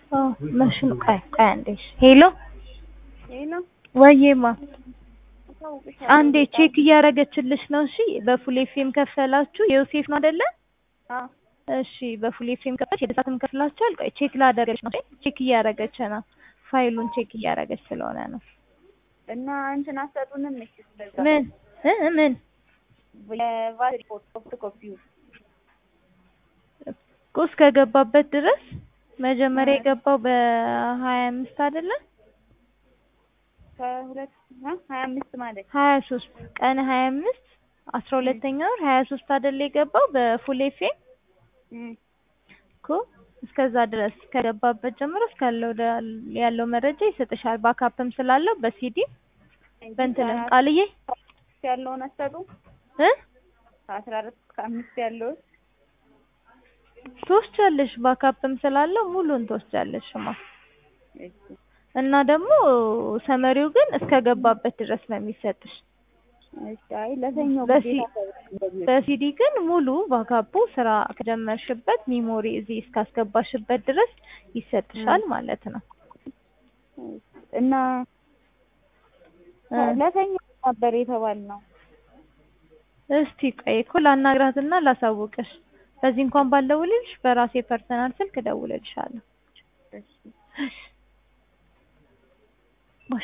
መሽኑ ቆይ ቆይ አንዴ እሺ። ሄሎ ሄሎ ወይዬማ አሳውቅሻለሁ። አንዴ ቼክ እያደረገችልሽ ነው። እሺ በፉል ኤፍኤም ከፈላችሁ የዮሴፍ ነው አይደለ? አዎ እሺ በፉል ኤፍኤም ከፈላችሁ የደሳትም ከፍላችኋል። ቆይ ቼክ ላደረገች ነው። ቼክ እያደረገች ነው። ፋይሉን ቼክ እያደረገች ስለሆነ ነው። እና እንትን አሰጡንም እሺ። ስለዛ ምን እ ምን የቫት ሪፖርት ሶፍት ኮፒው እኮ እስከገባበት ድረስ መጀመሪያ የገባው በሀያ አምስት አይደለ? ከሁለት ሀ ሀያ አምስት ማለት ሀያ ሶስት ቀን ሀያ አምስት አስራ ሁለተኛ ወር ሀያ ሶስት አይደለ የገባው በፉል ኤፍኤም እም እኮ እስከዛ ድረስ ከገባበት ጀምሮ እስካለው ደ- ያለው መረጃ ይሰጥሻል። ባካፕም ስላለው በሲዲ በእንትን ቃልዬ ያለውን አሰጡ እ ከአስራ አራት እስከ አምስት ያለውን ትወስጃለሽ። ባካፕም ስላለው ሙሉን ትወስጃለሽማ። እሺ እና ደግሞ ሰመሪው ግን እስከገባበት ድረስ ነው የሚሰጥሽ። እሺ አይ ለሰኞ በሲ- ግዴታ እንደዚህ በሲዲ ግን ሙሉ ባካፑ ስራ ከጀመርሽበት ሚሞሪ እዚህ እስካስገባሽበት ድረስ ይሰጥሻል ማለት ነው። እና እ ለሰኞ ነበር የተባልነው። እስቲ ቆይ እኮ ላናግራትና ላሳውቅሽ። በዚህ እንኳን ባልደውልልሽ በራሴ ፐርሰናል ስልክ እደውልልሻለሁ። እሺ እሺ